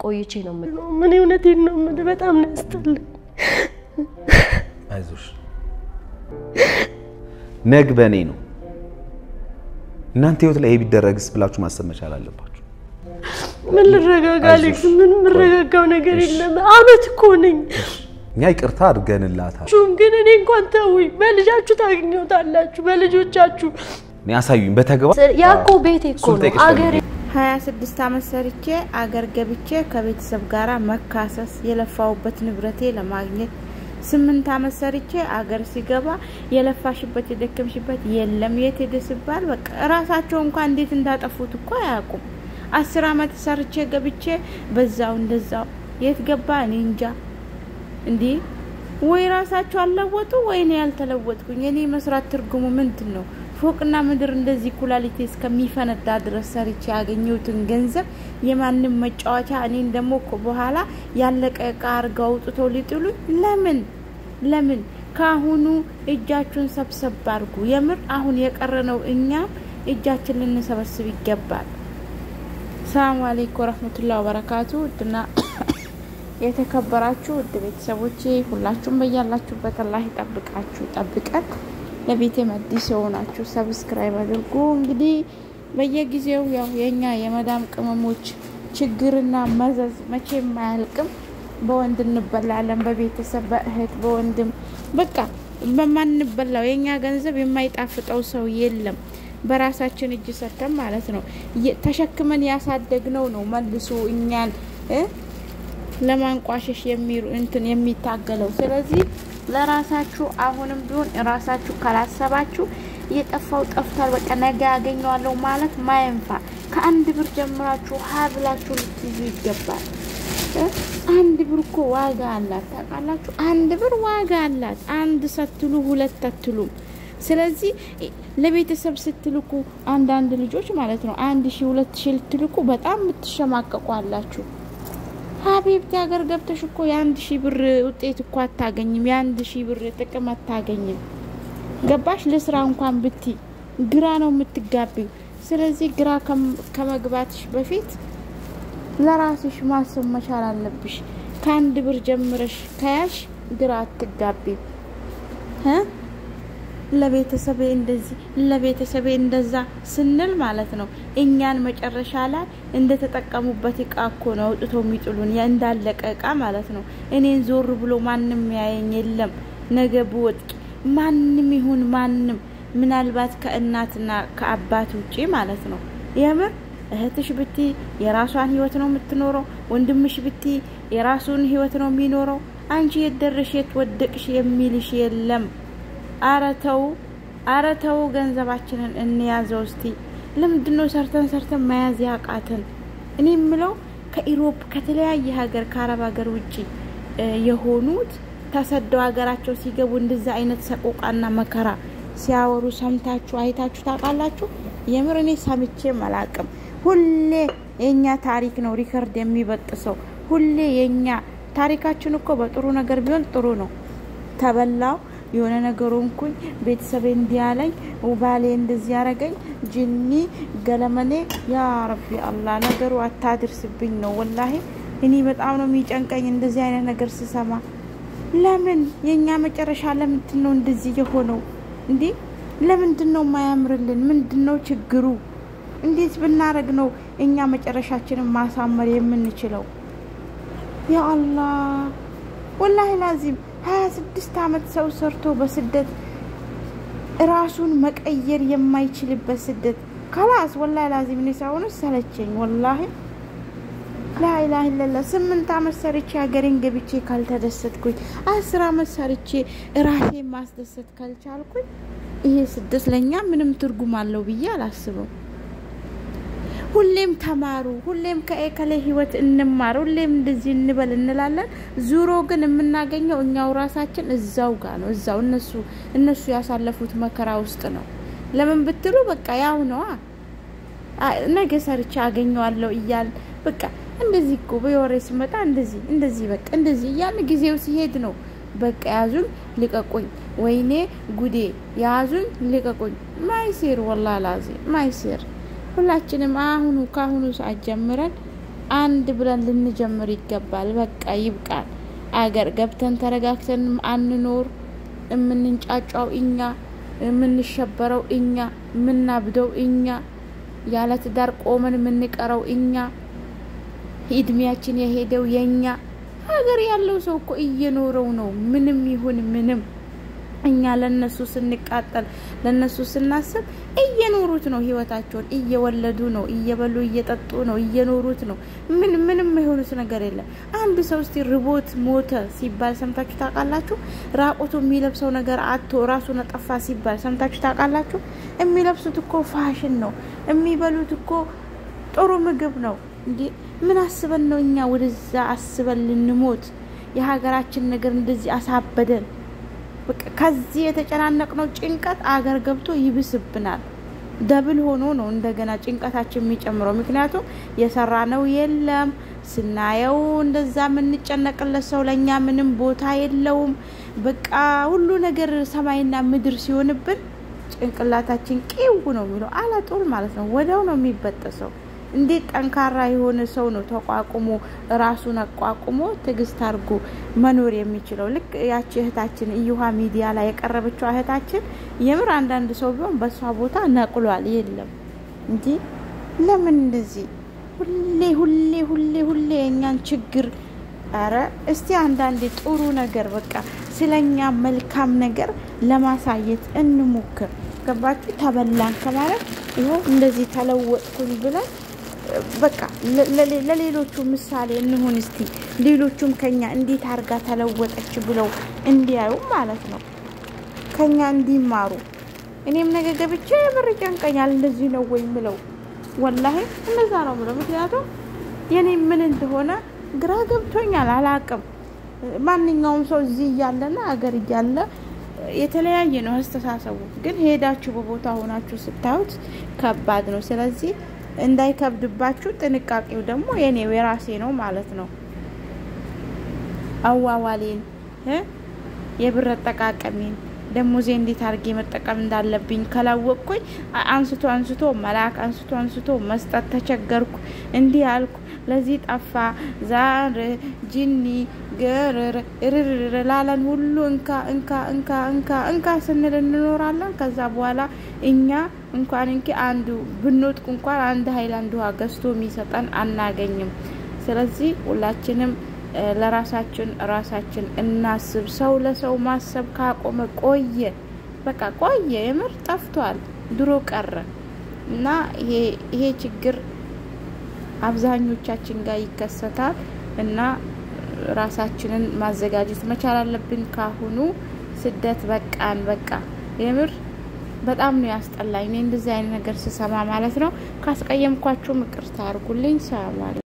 ቆይቼ ነው የምልህ። ምን እውነቴን ነው የምልህ። በጣም ነው ያስጠላኝ። አይዞሽ፣ ነግ በእኔ ነው። እናንተ ህይወት ላይ ይሄ ቢደረግስ ብላችሁ ማሰብ መቻል አለባችሁ። ምን ልረጋጋ አሌክስ? ምን የምረጋጋው ነገር እሺ። የለም። አመት እኮ ነኝ። እኛ ይቅርታ አድርገንላታል። ሹም ግን እኔ እንኳን ተውኝ። በልጃችሁ ታገኘታላችሁ፣ በልጆቻችሁ። እኔ አሳዩኝ በተግባር ያ እኮ ቤቴ እኮ እሱን ነው ጠይቅሽ አገሬ ሀያ ስድስት አመት ሰርቼ አገር ገብቼ ከቤተሰብ ጋር መካሰስ የለፋውበት ንብረቴ ለማግኘት ስምንት አመት ሰርቼ አገር ሲገባ የለፋሽበት የደከምሽበት የለም የት ሄደ ሲባል በቃ እራሳቸው እንኳን እንዴት እንዳጠፉት እኮ አያውቁም። አስር አመት ሰርቼ ገብቼ በዛው እንደዛው የት ገባ እኔ እንጃ። እንዲህ ወይ ራሳቸው አልለወጡ ወይ እኔ ያልተለወጥኩኝ። እኔ መስራት ትርጉሙ ምንድን ነው? ፎቅና ምድር እንደዚህ ኩላሊቴ እስከሚፈነዳ ድረስ ሰርቼ ያገኘሁትን ገንዘብ የማንም መጫወቻ እኔን ደግሞ እኮ በኋላ ያለቀ እቃ አርገው አውጥተው ሊጥሉኝ ለምን ለምን? ከአሁኑ እጃችሁን ሰብሰብ አድርጉ። የምር አሁን የቀረነው እኛም እጃችን ልንሰበስብ ይገባል። ሰላሙ አለይኩም ወረህመቱላሂ ወበረካቱ ውድና የተከበራችሁ ውድ ቤተሰቦቼ ሁላችሁም በያላችሁበት አላህ ይጠብቃችሁ ጠብቀን። ለቤቴ አዲስ የሆናችሁ ሰብስክራይብ አድርጉ። እንግዲህ በየጊዜው ያው የኛ የመዳም ቅመሞች ችግርና መዘዝ መቼም አያልቅም። በወንድ እንበላለን፣ በቤተሰብ በእህት በወንድም በቃ በማንበላው የኛ ገንዘብ የማይጣፍጠው ሰው የለም። በራሳችን እጅ ሰርተን ማለት ነው የ- ተሸክመን ያሳደግነው ነው መልሶ እኛን እ ለማንቋሸሽ የሚሩ እንትን የሚታገለው። ስለዚህ ለራሳችሁ አሁንም ቢሆን ራሳችሁ ካላሰባችሁ የጠፋው ጠፍቷል፣ በቃ ነገ ያገኘዋለሁ ማለት ማየንፋ ከአንድ ብር ጀምራችሁ ሀ ብላችሁ ልትይዙ ይገባል። እ? አንድ ብር እኮ ዋጋ አላት ታውቃላችሁ። አንድ ብር ዋጋ አላት። አንድ ሰትሉ ሁለት አትሉም። ስለዚህ ለቤተሰብ ስትልኩ አንዳንድ ልጆች ማለት ነው አንድ ሺ ሁለት ሺ ልትልኩ በጣም የምትሸማቀቁ አላችሁ። ሀቢብቲ ሀገር ገብተሽ እኮ የአንድ ሺህ ብር ውጤት እኮ አታገኝም። የአንድ ሺህ ብር ጥቅም አታገኝም። ገባሽ? ለስራ እንኳን ብቲ ግራ ነው የምትጋቢው። ስለዚህ ግራ ከም- ከመግባትሽ በፊት ለራስሽ ማሰብ መቻል አለብሽ። ከአንድ ብር ጀምረሽ ከያሽ ግራ አትጋቢም እ ለቤተሰቤ እንደዚህ ለቤተሰቤ እንደዛ ስንል ማለት ነው እኛን መጨረሻ ላይ እንደተጠቀሙበት እቃ እኮ ነው አውጥተው የሚጥሉን ያ እንዳለቀ እቃ ማለት ነው። እኔን ዞር ብሎ ማንም ያየኝ የለም። ነገ ብወጥቅ ማንም ይሁን ማንም ምናልባት ከእናትና ከአባት ውጪ ማለት ነው የምር እህትሽ ብቲ የራሷን ህይወት ነው የምትኖረው። ወንድምሽ ብቲ የራሱን ህይወት ነው የሚኖረው። አንቺ የት ደረሽ የት ወደቅሽ የሚልሽ የለም። አረተው አረተው ገንዘባችንን እንያዘው እስቲ። ለምንድን ነው ሰርተን ሰርተን መያዝ ያቃተን? እኔ የምለው ከኢሮፕ ከተለያየ ሀገር ከአረብ ሀገር ውጭ እ የሆኑት ተሰደው ሀገራቸው ሲገቡ እንደዛ አይነት ሰቆቃና መከራ ሲያወሩ ሰምታችሁ አይታችሁ ታውቃላችሁ? የምር እኔ ሰምቼም አላቅም። ሁሌ የእኛ ታሪክ ነው ሪከርድ የሚበጥሰው። ሁሌ የእኛ ታሪካችን እኮ በጥሩ ነገር ቢሆን ጥሩ ነው። ተበላው የሆነ ነገሩ እንኩኝ ቤተሰቤ እንዲያለኝ ባሌ እንደዚህ ያረገኝ ጅኒ ገለመኔ ያ ረቢ አላህ ነገሩ አታድርስብኝ ነው ወላሂ እኔ በጣም ነው የሚጨንቀኝ እንደዚህ አይነት ነገር ስሰማ ለምን የእኛ መጨረሻ ለምንድን ነው እንደዚህ የሆነው እንዴ ለምንድን ነው የማያምርልን ምንድን ነው ችግሩ እንዴት ብናረግ ነው እኛ መጨረሻችንን ማሳመር የምንችለው ያ አላህ ወላሂ ላዚም ሀያ ስድስት አመት ሰው ሰርቶ በስደት ራሱን መቀየር የማይችልበት ስደት ከላስ ወላሂ ላዚም እኔ ሳይሆኑ ሰለቸኝ ወላሂ ላኢላህ ኢለላ ስምንት አመት ሰርቼ ሀገሬን ገብቼ ካልተደሰትኩኝ አስር አመት ሰርቼ ራሴን ማስደሰት ካልቻልኩኝ ይሄ ስደት ለእኛ ምንም ትርጉም አለው ብዬ አላስብም። ሁሌም ተማሩ፣ ሁሌም ከኤከሌ ህይወት እንማር፣ ሁሌም እንደዚህ እንበል እንላለን። ዙሮ ግን የምናገኘው እኛው ራሳችን እዛው ጋር ነው። እዛው እነሱ እነሱ ያሳለፉት መከራ ውስጥ ነው። ለምን ብትሉ በቃ ያው ነዋ። አ- ነገ ሰርቼ አገኘዋለሁ እያል በቃ እንደዚህ እኮ በወሬ ሲመጣ እንደዚህ እንደዚህ በቃ እንደዚህ እያልን ጊዜው ሲሄድ ነው በቃ ያዙኝ ልቀቁኝ፣ ወይኔ ጉዴ ያዙኝ ልቀቁኝ። ማይሴር ወላ ላዚ ማይሴር ሁላችንም አሁኑ ከአሁኑ ሰዓት ጀምረን አንድ ብለን ልንጀምር ይገባል። በቃ ይብቃል። አገር ገብተን ተረጋግተን አንኖር። የምንንጫጫው እኛ፣ የምንሸበረው እኛ፣ የምናብደው እኛ፣ ያለ ትዳር ቆመን የምንቀረው እኛ፣ እድሜያችን የሄደው የኛ። ሀገር ያለው ሰው እኮ እየኖረው ነው። ምንም ይሁን ምንም እኛ ለነሱ ስንቃጠል ለነሱ ስናስብ እየኖሩት ነው። ህይወታቸውን እየወለዱ ነው። እየበሉ እየጠጡ ነው። እየኖሩት ነው። ምን ምንም የሆኑት ነገር የለም። አንድ ሰው እስቲ ርቦት ሞተ ሲባል ሰምታችሁ ታውቃላችሁ? ራቁቱ የሚለብሰው ነገር አቶ ራሱን አጠፋ ሲባል ሰምታችሁ ታውቃላችሁ? የሚለብሱት እኮ ፋሽን ነው። የሚበሉት እኮ ጥሩ ምግብ ነው። እንዴ ምን አስበን ነው እኛ ወደዛ አስበን ልንሞት? የሀገራችን ነገር እንደዚህ አሳበደን። ከዚህ የተጨናነቅነው ጭንቀት አገር ገብቶ ይብስብናል። ደብል ሆኖ ነው እንደገና ጭንቀታችን የሚጨምረው። ምክንያቱም የሰራነው የለም ስናየው እንደዛ የምንጨነቅለት ሰው ለእኛ ምንም ቦታ የለውም። በቃ ሁሉ ነገር ሰማይና ምድር ሲሆንብን ጭንቅላታችን ቂው ነው የሚለው አለጡል ማለት ነው። ወዲያው ነው የሚበጠሰው። እንዴት ጠንካራ የሆነ ሰው ነው ተቋቁሞ ራሱን አቋቁሞ ትዕግስት አድርጎ መኖር የሚችለው? ልክ ያቺ እህታችን እዩሃ ሚዲያ ላይ የቀረበችው እህታችን የምር አንዳንድ ሰው ቢሆን በእሷ ቦታ ነቅሏል። የለም እንጂ ለምን እንደዚህ ሁሌ ሁሌ ሁሌ ሁሌ የእኛን ችግር ኧረ እስቲ አንዳንዴ ጥሩ ነገር በቃ ስለኛ መልካም ነገር ለማሳየት እንሞክር። ገባችሁ? ተበላን ከማለት ይኸው እንደዚህ ተለወጥኩኝ ብለን በቃ ለሌሎቹ ምሳሌ እንሁን። እስቲ ሌሎቹም ከኛ እንዴት አድርጋ ተለወጠች ብለው እንዲያዩ ማለት ነው፣ ከኛ እንዲማሩ። እኔም ነገ ገብቼ የምር ጨንቀኛል። እንደዚህ ነው ወይ ምለው? ወላሂ እንደዛ ነው ምለው። ምክንያቱም የኔ ምን እንደሆነ ግራ ገብቶኛል፣ አላቅም። ማንኛውም ሰው እዚህ እያለና አገር እያለ የተለያየ ነው አስተሳሰቡ። ግን ሄዳችሁ በቦታ ሆናችሁ ስታዩት ከባድ ነው። ስለዚህ እንዳይከብድባችሁ ጥንቃቄው ደግሞ የኔው የራሴ ነው ማለት ነው። አዋዋሌን የብር አጠቃቀሜን ደሞዜ እንዴት አድርጌ መጠቀም እንዳለብኝ ከላወቅኩኝ አንስቶ አንስቶ መላክ አንስቶ አንስቶ መስጠት ተቸገርኩ። እንዲህ አልኩ፣ ለዚህ ጠፋ፣ ዛር ጅኒ ገርር ርር ላለን ሁሉ እንካ እንካ እንካ እንካ እንካ ስንል እንኖራለን። ከዛ በኋላ እኛ እንኳን እንኪ አንዱ ብንወጥቅ እንኳን አንድ ሀይላንድ ውሃ ገዝቶ የሚሰጠን አናገኝም። ስለዚህ ሁላችንም ለራሳችን ራሳችን እናስብ። ሰው ለሰው ማሰብ ካቆመ ቆየ፣ በቃ ቆየ፣ የምር ጠፍቷል፣ ድሮ ቀረ እና ይሄ ችግር አብዛኞቻችን ጋር ይከሰታል እና ራሳችንን ማዘጋጀት መቻል አለብን። ካሁኑ ስደት በቃን፣ በቃ የምር በጣም ነው ያስጠላኝ። እኔ እንደዚህ አይነት ነገር ስሰማ ማለት ነው። ካስቀየምኳችሁ ይቅርታ አድርጉልኝ። ሰላም